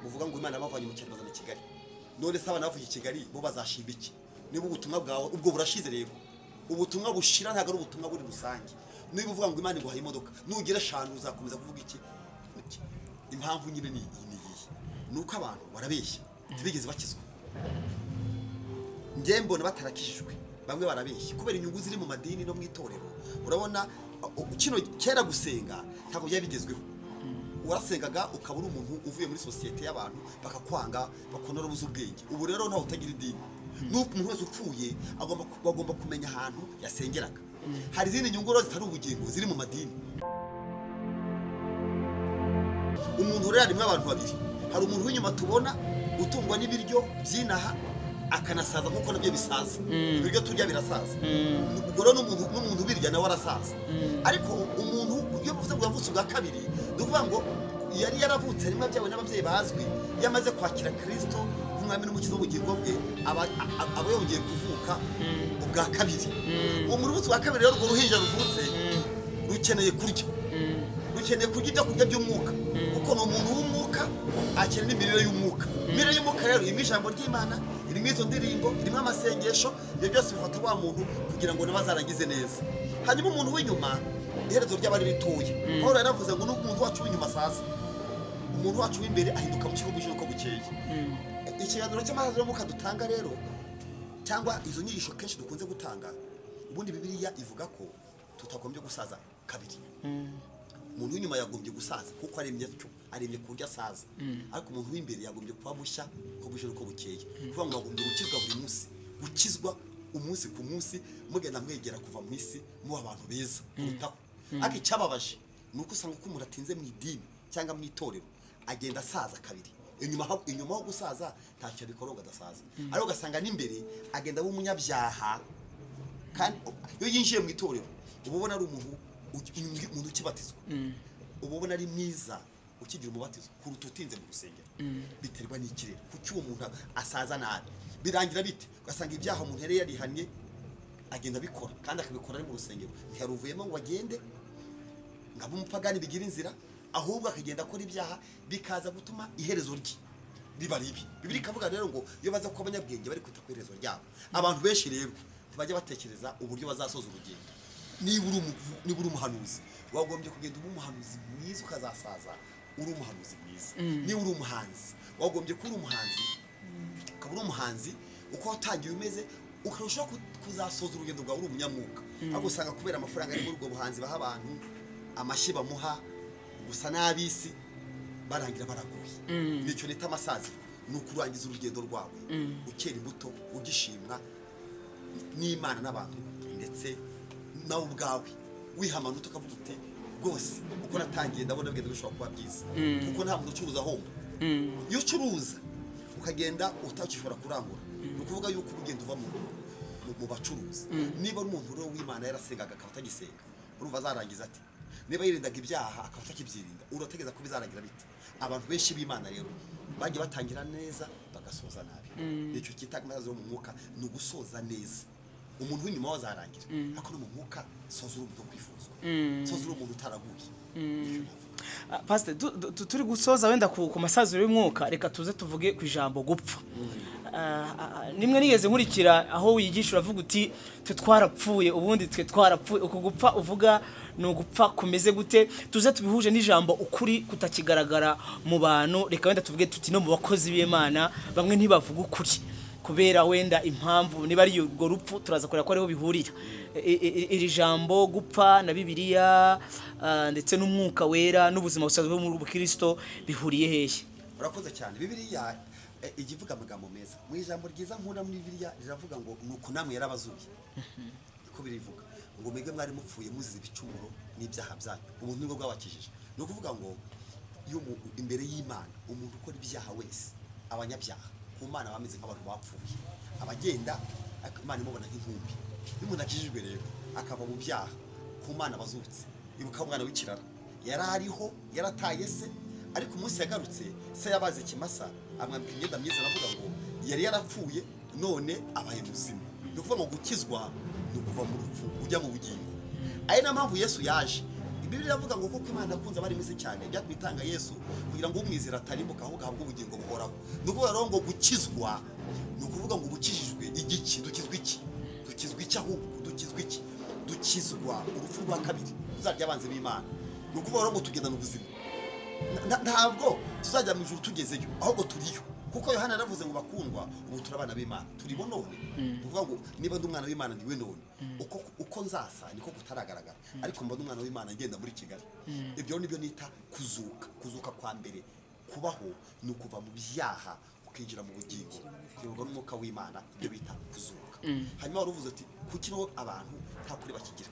bavuga ngo imana bavanye mu cyaro bazana i kigali none se abana bavuye i kigali bo bazashimba iki niba ubutumwa bwawe ubwo burashize rero ubutumwa bushira ntabwo ari ubutumwa buri rusange niba uvuga ngo imana iguhaye imodoka nugira eshanu uzakomeza kuvuga iki Iki. impamvu nyine ni iyi ni iyi ni uko abantu barabeshya ntibigeze bakizwa njye mbona batarakijijwe bamwe barabeshya kubera inyungu ziri mu madini no mu itorero urabona uh, kino kera gusenga ntabwo byari bigezweho warasengaga ukaba uri umuntu uvuye muri sosiyete y'abantu bakakwanga bakonora ubuze ubwenge ubu rero ntawe utagira idini n'uko umuntu wese upfuye agomba ku- bagomba kumenya ahantu yasengeraga hari izindi nyungu rero zitari ubugingo ziri mu madini umuntu rero harimo abantu babiri hari umuntu w'inyuma tubona utungwa n'ibiryo byinaha akanasaza kuko nabyo bisaza ibiryo turya birasaza ubwo rero n'umuntu n'umuntu ubirya nawe arasaza ariko umuntu iyo bivuze ngo yavutse ubwa kabiri ni ukuvuga ngo yari yaravutse harimo abyawe n'ababyeyi bazwi iyo amaze kwakira kirisito nk'umwami n'umukiza w'ubugingo bwe aba a- aba yongeye kuvuka ubwa kabiri umuntu uvutse ubwa kabiri rero urwo ruhinja ruvutse rukeneye kurya dukeneye kurya ibyo kurya by'umwuka kuko ni umuntu w'umwuka akenera imirire y'umwuka imirire y'umwuka rero irimo ijambo ry'imana irimo izo ndirimbo irimo amasengesho ibyo byose bifata wa muntu kugira ngo nawe azarangize neza hanyuma umuntu w'inyuma iherezo ry'abari ritoya paul yaravuze ngo n'umuntu wacu w'inyuma asaza umuntu wacu w'imbere ahinduka mu kigo bwije uko bukeye ikiganiro cy'amazi y'umwuka dutanga rero cyangwa izo nyigisho kenshi dukunze gutanga ubundi bibiliya ivuga ko tutagombye gusaza kabiri umuntu w'inyuma yagombye gusaza kuko aremye atyo aremye ku buryo asaza ariko umuntu w'imbere yagombye kuba mushya uko buje n'uko bukeye kuvuga ngo agombye gukizwa buri munsi gukizwa umunsi ku munsi mugenda mwegera kuva mu isi muba abantu beza kurutaho ariko icyababaje ni uko usanga uko umuntu atinze mu idini cyangwa mu itorero agenda asaza kabiri inyuma ho- inyuma ho gusaza ntacyo abikora ngo adasaza ariko ugasanga n'imbere agenda aba umunyabyaha kandi iyo yinjiye mu itorero uba ubona ari umuntu uki- umuntu umuntu ukibatizwa uba ubona ari mwiza ukigira umubatizo kuruta utinze mu rusengero biterwa n'ikirere kuki uwo muntu asaza nabi birangira bite ugasanga ibyaha umuntu yari yarihanye agenda abikora kandi akabikora ari mu rusengero ntiyaruvuyemo ngo agende ngo abe umupagani bigira inzira ahubwo akagenda akora ibyaha bikaza gutuma iherezo rye riba ribi bibiri ikavuga rero ngo iyo baza kuba abanyabwenge bari kwita ku iherezo ryabo abantu benshi rero ntibajya batekereza uburyo bazasoza urugendo niba uri umu- niba uri umuhanuzi wagombye kugenda uba umuhanuzi mwiza ukazasaza uri umuhanuzi mwiza niba uri umuhanzi wagombye kuba uri umuhanzi ukaba uri umuhanzi uko watangiye umeze ukarushaho ku- kuzasoza urugendo rwawe uri umunyamwuga ariko usanga kubera amafaranga ari muri ubwo buhanzi baha abantu amashyi bamuha gusa n'ab'isi barangira baraguye nicyo nita amasaziro ni ukurangiza urugendo rwawe ukera imbuto ugishimwa n'imana n'abantu ndetse nawe ubwawe wiha amanota ukavuga uti rwose uko natangiye ndabona bigenda bishobora kuba byiza kuko nta muntu ucuruza ahomba iyo ucuruza ukagenda utakishobora kurangura ni ukuvuga yuko uba ugenda uva mu mu- mu bacuruzi niba ari umuntu rero w'imana yarasengaga akaba atagisenga urumva azarangiza ati niba yirindaga ibyaha akaba atakibyirinda urategereza ko bizarangira bite abantu benshi b'imana rero bagiye batangira neza bagasoza nabi nicyo cyita amazi yo mu mwuka ni ugusoza neza umuntu w'inyuma we azarangira ariko no mu mwuka soza uri umuntu wo kwifuzwa soza uri umuntu utaraguye Nicyo navuga. Ah, pastor tu- tu- turi gusoza wenda ku ku masaziro y'umwuka reka tuze tuvuge ku ijambo gupfa Ah, ah, ah, nimwe nigeze nkurikira aho wiyigisha uravuga uti twe twarapfuye ubundi twe twarapfuye uku gupfa uvuga ni ugupfa kumeze gute tuze tubihuje n'ijambo ukuri kutakigaragara mu bantu reka wenda tuvuge tuti no mu bakozi b'imana bamwe ntibavuga ukuri kubera wenda impamvu niba ari urwo rupfu turaza kureba ko ariho bihurira I- i- i- iri jambo gupfa na bibiliya ah, ndetse n'umwuka wera n'ubuzima busanzwe bwo muri bukirisito bihuriye hehe urakoze cyane bibiliya eh, ijya ivuga amagambo meza mu ijambo ryiza nkunda muri bibiliya riravuga ngo ni uku namwe yarabazuye niko birivuga ngo mwebwe mwari mupfuye muzize ibicumuro n'ibyaha byanyu umuntu nibwo bwabakijije ni ukuvuga ngo iyo umuntu imbere y'imana umuntu ukora ibyaha wese abanyabyaha ku mana bameze nk'abantu bapfuye abagenda ariko imana imubona nk'inkumbi iyo umuntu akijijwe rero akava mu byaha ku mana bazutse ibuka umwana w'ikirara yari ariho yarataye se ariko umunsi yagarutse se yabaze ikimasa amwambika imyenda myiza aravuga ngo yari yarapfuye none abaye muzima ni ukuvuga ngo gukizwa ni ukuva mu rupfu ujya mu bugingo ari na mpamvu yesu yaje bibiri iravuga ngo kuko imana akunze abari misi cyane byatumye itanga yesu kugira ngo umwizera atarimuka ahubwo ahabwe ubugingo buhoraho ni ukuvuga rero ngo gukizwa ni ukuvuga ngo gukijijwe igiki dukizwa iki dukizwa iki ahubwo dukizwa iki dukizwa urupfu rwa kabiri tuzarya abanzi b'imana ni ukuvuga rero ngo tugendana ubuzima Na- ntabwo tuzajya mu ijuru tugezeyo ahubwo turiyo kuko yohana yaravuze ngo bakundwa ubu turi abana b'imana turibo none ni ukuvuga ngo niba ndi umwana w'imana ndiwe none uko uko nzasa niko kutaragaragara ariko mba ndi umwana w'imana ngenda muri kigali ibyo rero nibyo nita kuzuka kuzuka kwa mbere kubaho ni ukuva mu byaha ukinjira mu bugingo kuyoborwa n'umwuka w'imana ibyo bita kuzuka hanyuma wari uvuze ati kuki rero abantu nta kuri bakigira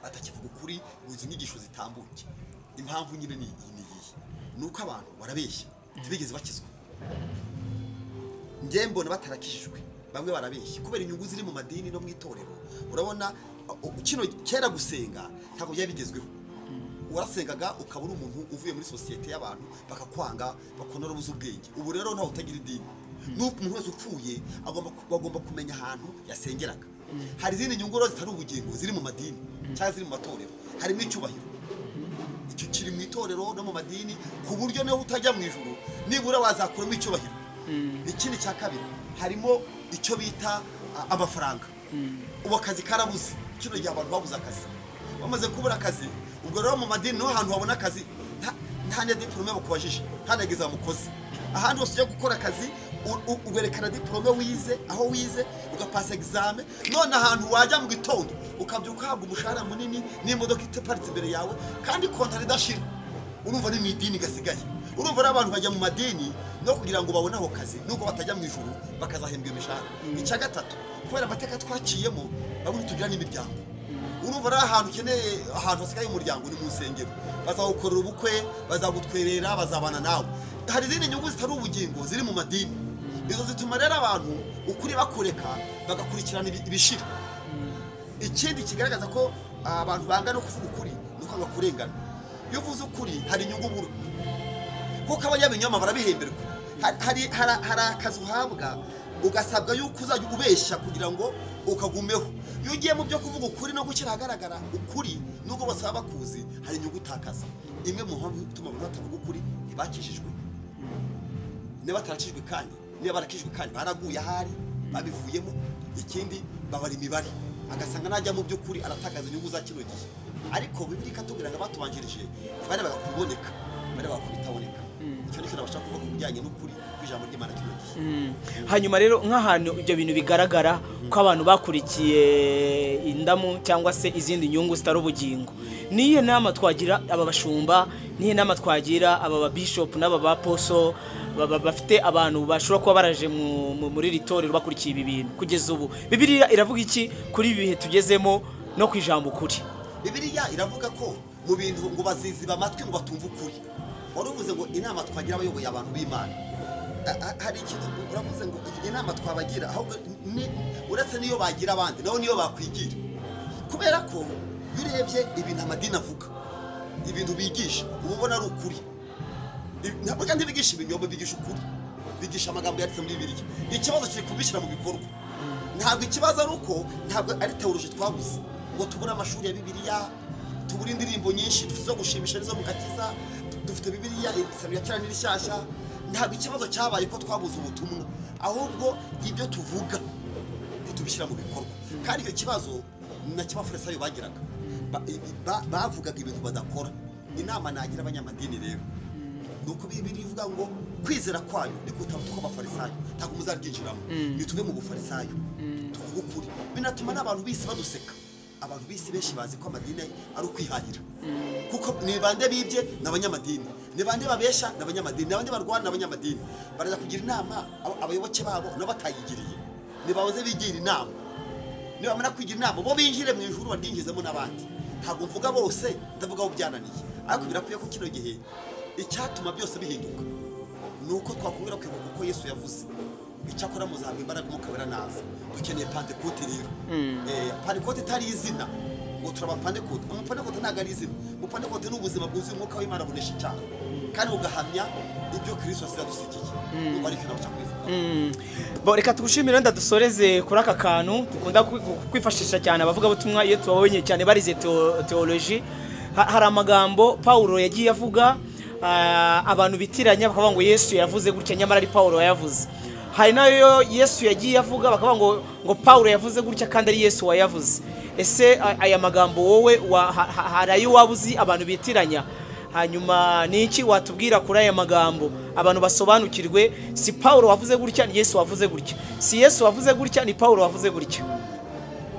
batakivuga ukuri ngo izo nyigisho zitambuke impamvu nyine ni iyi ni iyi ni uko abantu barabeshya ntibigeze bakizwa njye mbona batarakijijwe bamwe barabeshya kubera inyungu ziri mu madini no mu itorero urabona uh, uh, kino kera gusenga ntabwo byari bigezweho warasengaga ukaba uri umuntu uvuye muri sosiyete y'abantu bakakwanga bakona ubuze ubwenge ubu rero ntawe utagira idini n'uko umuntu wese upfuye agomba ku- bagomba kumenya ahantu yasengeraga hari izindi nyungu rero zitari ubugingo ziri mu madini cyangwa ziri mu matorero harimo icyubahiro icyo kiri mu itorero no mu madini ku buryo niba utajya mu ijuru nibura wazakuramo icyubahiro ikindi cya kabiri harimo icyo bita a- amafaranga ubu akazi karabuze kino gihe abantu babuze akazi bamaze kubura akazi ubwo rero mu madini niho hantu habona akazi nta- nta na diporome bakubajije nta na giza mukozi ahandi hose ujya gukora akazi u- u- uberekana diporome wize aho wize ugapasa egizame none ahantu wajya mu gitondo ukabyuka uhabwa umushahara munini n'imodoka itaparitse imbere yawe kandi kontara idashira urumva ni mu idini gasigaye urumva ari abantu bajya mu madini no kugira ngo babone ako kazi nubwo batajya mu ijuru bakazahembwa imishahara icya gatatu kubera amateka twaciyemo bamwe tugira n'imiryango urumva ari ahantu ukeneye ahantu hasigaye umuryango ni mu nsengero bazagukorera ubukwe bazagutwerera bazabana nawe hari izindi nyungu zitari ubugingo ziri mu madini izo zituma rero abantu ukuri bakureka bagakurikirana ibi- ibishira ikindi kigaragaza ko abantu bangana no kuvuga ukuri ni ukwanga kurengana iyo uvuze ukuri hari inyungu buru kuko abanyabinyoma barabihemberwa Hari- hari hari- hari akazi uhabwa ugasabwa yuko uzajya ubeshya kugira ngo ukagumeho iyo ugiye mu byo kuvuga ukuri no gushyira ahagaragara ukuri nubwo bose baba bakuzi hari inyungu utakaza imwe mu mpamvu ituma abantu batavuga ukuri ntibakijijwe niba batarakijwe kandi niba barakijwe kandi baraguye ahari babivuyemo ikindi babara imibare agasanga najya mu by'ukuri aratakaza inyungu za kino gihe ariko bibiri ikatubwira ngo abatubanjirije ntibarebaga ku biboneka barebaga ku bitaboneka icyo nicyo nabasha kuvuga ku bijyanye n'ukuri kw'ijambo ry'imana kino gihe hanyuma rero nk'ahantu ibyo bintu bigaragara ko abantu bakurikiye indamu cyangwa se izindi nyungu zitari ubugingo niyo nama twagira aba bashumba niyo nama twagira aba babishopu n'aba baposo ba- ba- bafite abantu bashobora kuba baraje mu- mu- muri iri torero bakurikiye ibi bintu kugeza ubu bibiriya iravuga iki kuri ibi bihe tugezemo no ku ijambo ukuri bibiriya iravuga ko mu bintu ngo baziziba amatwi ngo batumve ukuri wari uvuze ngo inama twagira abayoboye abantu b'imana A- a- hari ikintu uravuze ngo iyi nama twabagira ahubwo ni- uretse n'iyo bagira abandi nabo niyo bakwigira kubera ko iyo urebye ibintu amadini avuga ibintu bigisha uba ubona ari ukuri Ibi- ntabwo kandi bigisha ibinyoma bigisha ukuri bigisha amagambo yanditse muri bibiliya ikibazo kiri kubishyira mu bikorwa ntabwo ikibazo ari uko ntabwo ari tewoloji twabuze ngo tubure amashuri ya bibiliya tubure indirimbo nyinshi dufite zo gushimisha n'izo mu gakiza dufite bibiliya isano ya kera n'irishyashya ntabwo ikibazo cyabaye ko twabuze ubutumwa ahubwo ibyo tuvuga ntitubishyira mu bikorwa kandi icyo kibazo ni nacyo abafarisayo bagiraga Ba- i- ba- bavugaga ibintu badakora inama nagira abanyamadini rero ni uko bibiri ivuga ngo kwizera kwayo ni kutaruta uko abafarisayo ntabwo muzaryinjiramo nituve mu bufarisayo tuvuge ukuri binatuma n'abantu bisi baduseka abantu bisi benshi bazi ko amadini ari ukwihahira kuko ni bande bibye ni abanyamadini ni bande babesha ni abanyamadini ni bande barwana ni abanyamadini barajya kugira inama aba- abayoboke babo n'abatayigiriye nibahoze bigira inama nibamara kwigira inama bo binjire mu ijuru baryinjizemo n'abandi ntabwo mvuga bose ndavuga abo byananiye ariko birakwiye ko kino gihe icyatuma byose bihinduka ni uko twakongera kwibuka uko yesu yavuze icyakora muzahabwa imbaraga mukabera naza dukeneye pantekote rero Eh, pantekote itari izina ngo turaba pantekote umupantekote ntabwo ari izina umupantekote ni ubuzima bwuzuye umwuka w'imana bunesha icyaha kandi bugahamya ibyo kirisito asigadusigiye ubu ariko nabasha kubivuga Bo, reka tugushimire ndadusoreze kuri aka kantu dukunda kwi- kwifashisha cyane abavugabutumwa iyo tubabenye cyane barize teo- teoloji Ha- hari amagambo Pawulo yagiye avuga ah, abantu bitiranya bakavuga ngo Yesu yavuze gutya nyamara ari Pawulo wayavuze hari nayo Yesu yagiye avuga bakavuga ngo ngo Pawulo yavuze gutya kandi ari Yesu wayavuze ese a- aya magambo wowe wa- ha- ha- hari ayo waba uzi abantu bitiranya hanyuma ni iki watubwira kuri aya magambo abantu basobanukirwe si paul wavuze gutya ni yesu wavuze gutya si yesu wavuze gutya ni paul wavuze gutya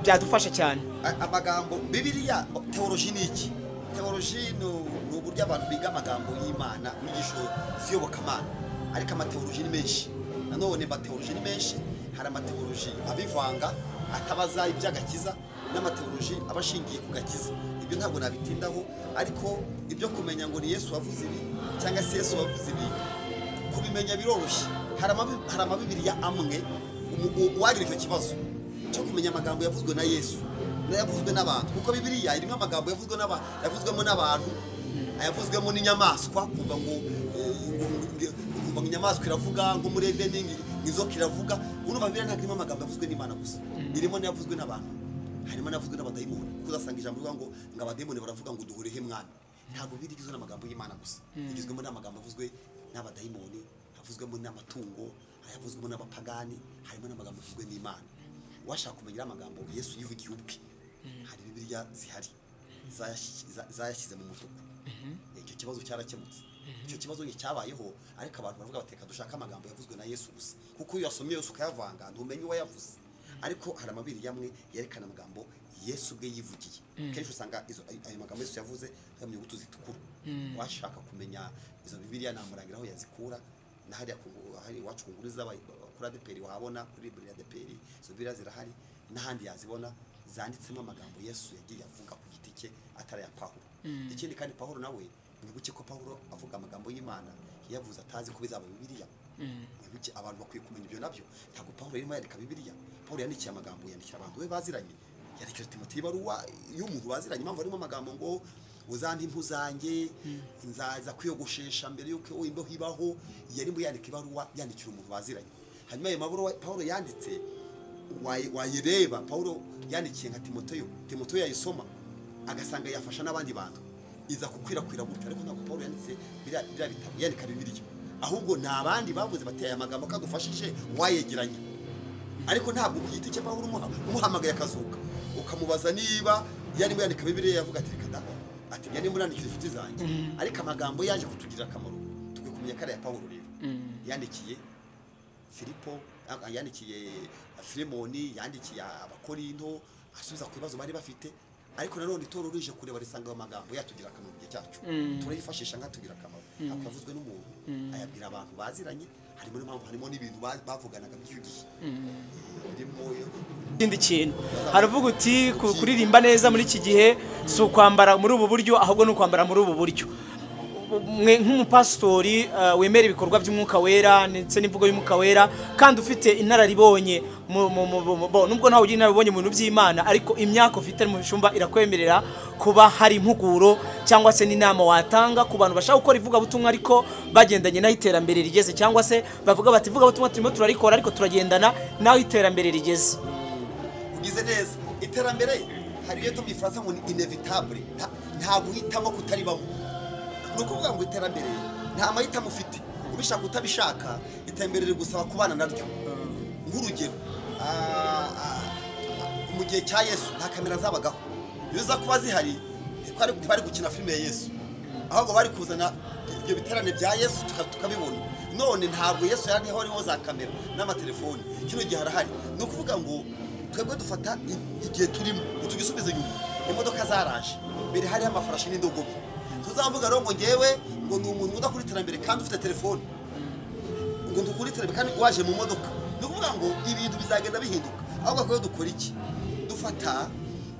byadufasha cyane A- amagambo bibiriya teoloji ni iki teoloji ni u- ni uburyo abantu biga amagambo y'imana inyigisho z'iyobokamana ariko amateoloji ni menshi nanone amateoloji ni menshi hari amateoloji abivanga atabaza iby'agakiza n'amateoloji aba ashingiye ku gakiza ibyo ntabwo nabitindaho ariko ibyo kumenya ngo ni yesu wavuze ibi cyangwa se yesu wavuze ibi kubimenya biroroshye hari amabi- hari amabibiriya amwe umu- u- uwagira icyo kibazo cyo kumenya amagambo yavuzwe na yesu n'ayavuzwe n'abantu kuko bibiriya irimo amagambo yavuzwe n'aba- yavuzwemo n'abantu ayavuzwemo n'inyamaswa kuva ngo eh, ngo- ngo- ngo inyamaswa iravuga ngo muri edeni ngo inzoka iravuga urumva biriya ntabwo irimo amagambo yavuzwe n'imana gusa irimo n'ayavuzwe n'abantu harimo n'avuzwe n'abadayimoni kuko uzasanga ijambo rivuga ngo ngo abadayimoni baravuga ngo duhurehe mwami ntabwo biri igizwe n'amagambo y'imana gusa igizwemo n'amagambo avuzwe n'abadayimoni havuzwemo n'amatungo ayavuzwemo n'abapagani harimo n'amagambo avuzwe n'imana washaka kumenya amagambo yesu yivugiye ubwe hari bibiriya zihari zayashi- za- zayashyize mu mutuku icyo kibazo cyarakemutse icyo kibazo nticyabayeho ariko abantu baravuga bati reka dushake amagambo yavuzwe na yesu gusa kuko iyo yasomye yose ukayavanga ntumenye uwayavuze ariko hari amabiri yamwe yerekana amagambo yesu ubwe yivugiye kenshi usanga izo- ayo ayo magambo yesu yavuze ari mu nyuguti zitukura washaka kumenya izo bibiriya namurangira aho yazikura na hariya ku- hari iwacu ku nguru z'aba- kuri adeperi wahabona kuri buri adeperi izo bibiriya zirahari n'ahandi yazibona zanditsemo amagambo yesu yagiye avuga ku giti cye atari aya pawulo ikindi kandi pawulo nawe mwibuke ko pawulo avuga amagambo y'imana yavuze atazi ko bizaba bibiliya mwibuke abantu bakwiye kumenya ibyo nabyo ntabwo pawulo yarimo yandika bibiliya pawulo yandikiye amagambo yandikira abantu be baziranye yandikira timoteyo ibaruwa y'umuntu baziranye impamvu harimo amagambo ngo uzande impu zanjye nzaza kwiyogoshesha mbere y'uko imbeho ibaho yarimo yandika ibaruwa yandikira umuntu baziranye hanyuma ayo mabaruwa pawulo yanditse wayi- wayireba pawulo yandikiye nka timoteyo timoteyo yayisoma agasanga yafasha n'abandi bantu iza gukwirakwira gutyo ariko ntabwo pawulo yanditse biriya biriya bitabo yandika bibiriya ahubwo ni abandi bavuze bati aya magambo kadufashije wayegeranye ariko ntabwo ku giti cye pawulo umuha umuhamagaye akazuka ukamubaza niba yarimo yandika bibiriya yavuga ati reka da ati yarimo yandikira inshuti zanjye ariko amagambo yaje kutugirira akamaro tukwiye kumenya ko ari aya pawulo rero yandikiye filipo ah, yandikiye filemoni yandikiye abakorinto asubiza ku bibazo bari bafite ariko nanone itorero rije kureba risanga ayo magambo yatugira akamaro mu gihe cyacu turayifashisha nkatugira akamaro akavuzwe n'umuntu ayabwira abantu baziranye harimo n'impamvu harimo n'ibintu ba- bavuganaga by'icyo gihe Eh, birimo ikindi kintu haravuga uti ku- kuririmba neza muri iki gihe si ukwambara muri ubu buryo ahubwo ni ukwambara muri ubu buryo mwe nk'umupasitori eh, wemera ibikorwa by'umwuka wera ndetse n'imvugo y'umwuka wera kandi ufite inararibonye mu- mu- mu- mu- bo, nubwo ntawe ugira inararibonye mu bintu by'imana ariko imyaka ufite mu bicumba irakwemerera kuba hari impuguro cyangwa se n'inama watanga ku bantu bashaka gukora ivugabutumwa ariko bagendanye n'aho iterambere rigeze cyangwa se bavuga bati ivugabutumwa turimo turarikora ariko turagendana n'aho iterambere rigeze ugize neza iterambere hari iyo tubyifata ngo ni inevitable nta- nta guhitamo kutaribamo ni ukuvuga ngo iterambere nta mahitamo ufite ubishaka utabishaka iterambere rigusaba kubana naryo nk'urugero ah, ah, mu gihe cya yesu nta kamera zabagaho iyo za kuba zihari ntibari ntibari gukina filime ya yesu ahubwo bari kuzana ibyo biterane bya yesu tuka- tukabibona none ntabwo yesu yari hariho za kamera n'amatelefoni kino gihe harahari ni ukuvuga ngo twebwe dufata i- igihe turimo ngo tugisubize inyuma imodoka zaraje mbere hariho amafarashi n'indogobe tuzavuga rero ngo ngewe ngo ni umuntu uda kuri iterambere kandi ufite telefoni ngo dukure iterambere kandi waje mu modoka ni ukuvuga ngo ibintu bizagenda bihinduka ahubwo twebwe dukora iki dufata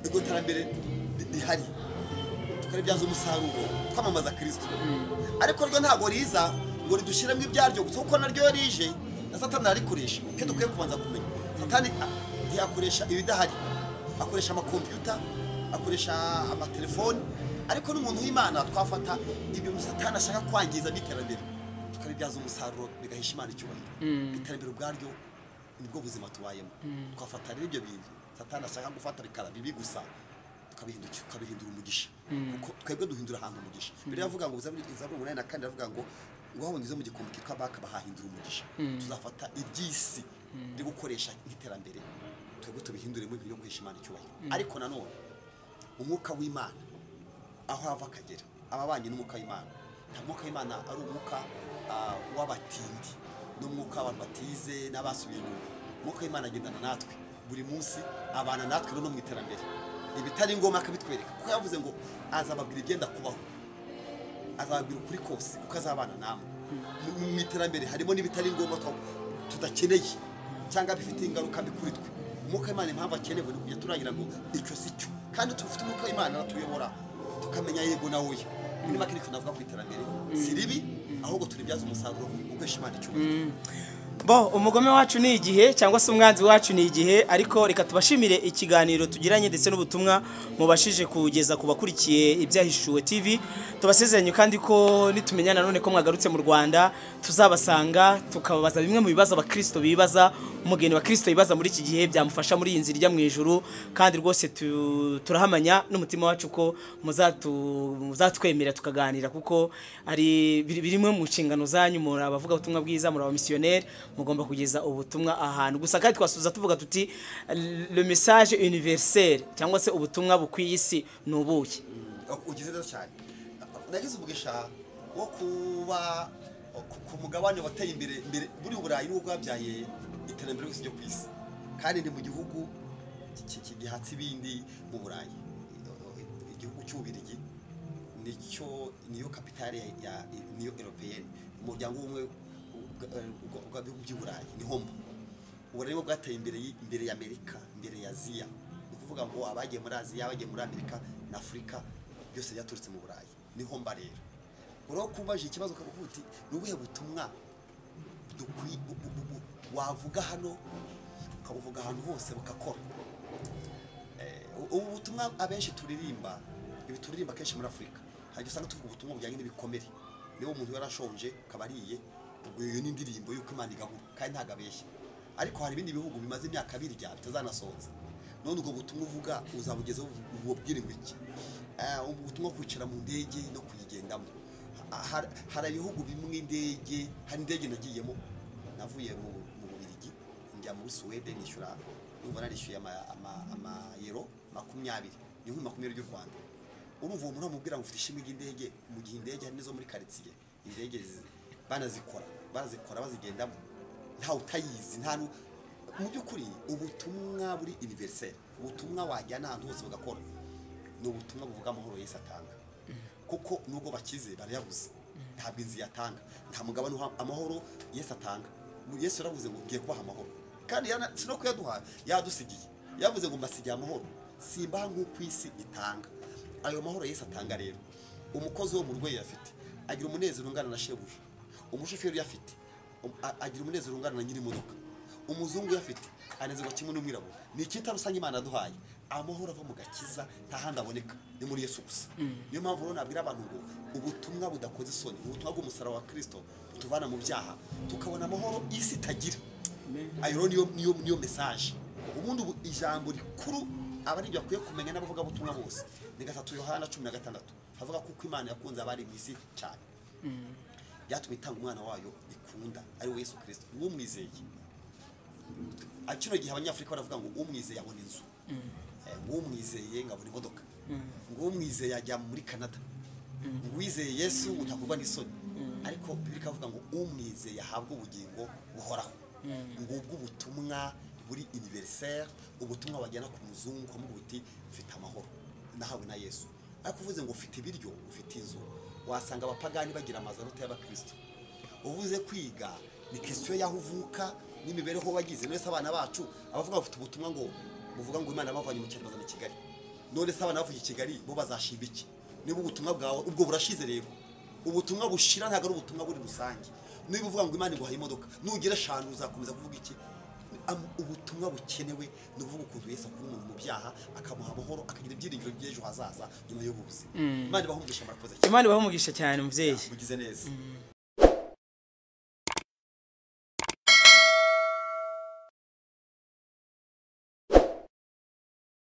iryo terambere ri- rihari tukaribyaza umusaruro twamamaza kirisito ariko ryo ntabwo riza ngo ridushyiremo ibyaryo gusa kuko naryo rije na satani arikoresha icyo dukwiye kubanza kumenya satani a- ntiyakoresha ibidahari akoresha amakompiyuta akoresha amatelefoni ariko n'umuntu w'imana twafata ibyo satani ashaka kwangiza by'iterambere tukabibyaza umusaruro bigahisha imana icyubahiro iterambere ubwaryo nibwo buzima tubayemo twafata rero ibyo bintu satani ashaka gufata bikaba bibi gusa ukabihindukira ukabihindura umugisha kuko twebwe duhindura ahantu umugisha mbere yavuga ngo zaburi zaburi umunani na kane iravuga ngo ngaho ngize mu gikombe kitwa baka bahahindura umugisha tuzafata iby'isi byo gukoresha nk'iterambere twebwe tubihinduremo ibintu byo guhesha imana icyubahiro ariko nanone umwuka w'imana aho ava akagera ababanye n'umwuka w'imana nta mwuka w'imana ari umwuka ah, w'abatindi n'umwuka w'abantu batize n'abasubiye inyuma umwuka w'imana agendana natwe buri munsi abana natwe rero no mu iterambere ibitari ngombwa akabitwereka kuko yavuze ngo azababwira ibyenda kubaho azababwira ukuri kose kuko azabana namwe Mu- mu mu iterambere harimo n'ibitari ngombwa twa- tudakeneye cyangwa bifite ingaruka mbi kuri twe umwuka w'imana impamvu akenewe ni kujya turangira ngo icyo si cyo kandi tufite umwuka w'imana aratuyobora tukamenya yego nawe oya muri make nicyo navuga ku iterambere si ribi ahubwo turibyaza umusaruro ukoresha imana icyubahiro bo umugome wacu ni igihe cyangwa se umwanzi wacu ni igihe ariko reka tubashimire ikiganiro tugiranye ndetse n'ubutumwa mubashije kugeza ku bakurikiye ibyahishuwe tv tubasezeranye kandi ko nitumenya nanone ko mwagarutse mu rwanda tuzabasanga tukababaza bimwe mu bibazo abakristo bibaza umugeni wa kristo yibaza muri iki gihe byamufasha muri iyi nzira ijya mu ijuru kandi rwose tu- turahamanya n'umutima wacu ko muzatu- muzatwemera tukaganira kuko ari biri- birimo mu nshingano zanyu muri abavuga ubutumwa bwiza muri abamisiyoneri mugomba kugeza ubutumwa ahantu gusa kandi twasubiza tuvuga tuti le message universel cyangwa se ubutumwa bukwiye isi ni ubuki ugize neza cyane nagize umugisha wo kuba ku- ku mugabane wateye imbere mbere buri burayi niwo bwabyaye iterambere ryose ryo ku isi kandi ni mu gihugu ki- ki- gihatse ibindi mu burayi igihugu cy'ububirigi nicyo niyo kapitale ya- ya niyo europeyeni umuryango w'ubumwe bwa- bwa- bw'ibihugu by'i burayi ni homo ubu rero bwateye imbere y- imbere ya amerika imbere ya aziya ni ukuvuga ngo abagiye muri aziya abagiye muri amerika na afurika byose byaturutse mu burayi niho mba rero uraho kubaje ikibazo ukavuga uti ni ubuhe butumwa dukwi- bu- bu- bu- bu- wavuga hano ukabuvuga ahantu hose bukakora Eh, ubu butumwa abenshi turirimba ibi turirimba kenshi muri afurika hajya usanga tuvuga ubutumwa bujyanye n'ibikomere niba umuntu yarashonje akaba ariye ubwo iyo ni indirimbo y'uko imana igabura kandi ntabwo abeshya ariko hari ibindi bihugu bimaze imyaka birya bitazanasohoza none ubwo butumwa uvuga uzabugezaho bubwirwa iki Eh, ubwo butumwa kwicara mu ndege no kuyigendamo Ha- har- hari ibihugu bimwe indege hari indege nagiyemo navuye mu mu bubirigi njya muri suwede nishyura numva narishyuye ama- ama- amayero makumyabiri ni nk'ibihumbi makumyabiri y'u rwanda urumva uwo muntu wamubwira ngo ufite ishimwe ry'indege mu gihe indege hari n'izo muri karitsiye indege zi- banazikora barazikora bazigendamo ntawe utayizi nta nu- mu by'ukuri ubutumwa buri universel ubutumwa wajyana ahantu hose bugakora ni ubutumwa buvuga amahoro yesu atanga kuko nubwo bakize barayabuze ntabwo inzu yatanga nta mugabane uha amahoro yesu atanga Mu- yesu yaravuze ngo ngiye kubaha amahoro kandi yana- si no kuyaduha yadusigiye yavuze ngo mbasigiye amahoro simbaha nk'uko isi itanga ayo mahoro yesu atanga rero umukozi wo mu rugo yafite agira umunezero ungana na shebuja umushoferi uyafite um- a- agira umunezero ungana na nyir'imodoka umuzungu uyafite anezerwa kimwe n'umwirabura ni icyita rusange imana yaduhaye amahoro ava mu gakiza nta handi aboneka ni muri yesu gusa niyo mpamvu rero nabwira abantu ngo ubutumwa budakoze isoni ubutumwa bw'umusaraba wa kirisito butuvana mu byaha tukabona amahoro isi itagira ayo rero niyo niyo niyo mesaje ubundi ubu ijambo rikuru aba ari ibyo akwiye kumenya n'abavugabutumwa bose ni gatatu yohana cumi na gatandatu havuga ko uko imana yakunze abari mu isi cyane byatumye itanga umwana wayo ikunda ari we yesu kirisito w'umwizeye Ah, kino gihe abanyafurika baravuga ngo umwizeye abona inzu Eh, umwizeye ngabona imodoka umwizeye ajya muri canada uwizeye yesu utakorwa n'isoni ariko bibiri ikavuga ngo umwizeye ahabwe ubugingo buhoraho ngubwo ubutumwa buri universel ubutumwa bajyana ku muzungu ukamubwira uti mfite amahoro nahawe na yesu ariko uvuze ngo ufite ibiryo ufite inzu wasanga abapagani bagira amazu aruta y'abakristo uvuze kwiga ni kesiyo y'aho uvuka n'imibereho wagize none se abana bacu abavuga bafite ubutumwa ngo buvuga ngo imana bavanye mu cyaro bazana i kigali none se abana bavuye i kigali bo bazashimba iki niba ubutumwa bwawe ubwo burashize rero ubutumwa bushira ntabwo ari ubutumwa buri rusange niba uvuga ngo imana iguhaye imodoka nugira eshanu uzakomeza kuvuga iki Am- ubutumwa bukenewe ni ukuvuga ukuntu yesu akura umuntu mu byaha akamuha amahoro akagira ibyiringiro by'ejo hazaza nyuma y'ubu buzima imana ibahumvisha murakoze cyane imana ibaha umugisha cyane mubyeyi mugize neza